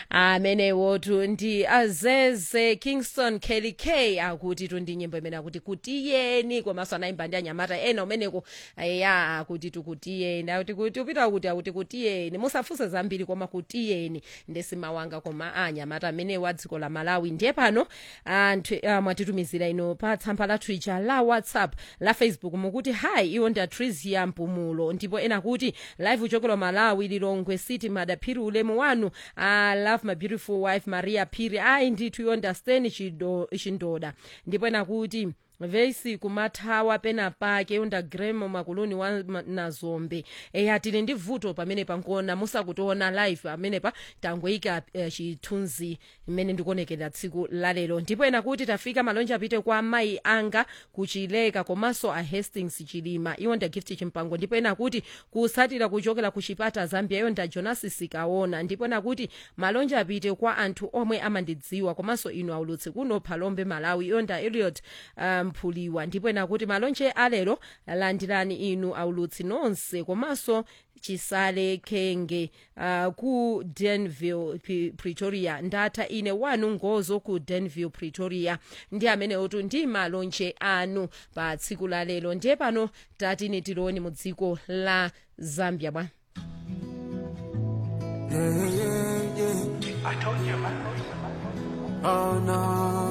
amenewotu ndi azeze kingston kelly k akuti tundi nyimbo imene akuti kutiyeni komanso anayimba ndi anyamata ena umeneko ya akuti tukutiyeni akuti kuti upita kuti akuti kutiyeni musafunse zambiri koma kutiyeni ndesimawanga koma anyamata amenewo a dziko la malawi ndiye pano anthu ah, mwatitumizira ino pa tsamba la twitter la whatsapp la facebook mukuti hayi iwo ndi atrisia mpumulo ndipo ena kuti live uchokera malawi lilongwe city madaphiri ulemu wanu i love my beautiful wife maria phiri ayi ndithu you understand chido- chindoda ndipo ena kuti vesi kumathawa pena pake unda gremo makuluni wa ma- nazombe eya tili ndi vuto pamene pankuona musakutiona live pamenepa tangoyika eh, chithunzi imene ndikuonekera tsiku lalero ndipo ena kuti tafika malonje apite kwa amayi anga kuchileka komanso a hastings chilima iwo nda gift chimpango ndipo ena kuti kusatira kuchokera ku chipata zambia iwo nda jonas sikaona ndipo ena kuti malonje apite kwa anthu omwe amandidziwa komanso inu aulutsi kuno phalombe malawi iwo nda eliot mphuliwa ndipo ena kuti malonje alero landirani inu aulutsi nonse komanso chisale khenge uh, ku denville P- pretoria ndatha ine wanu ngozo ku denville pretoria ndi amenewotu ndi malonje anu pa tsiku la lero ndiye pano tatini tiloni mu dziko la zambia bwa Yeah, yeah, yeah. I told you, man. Oh no.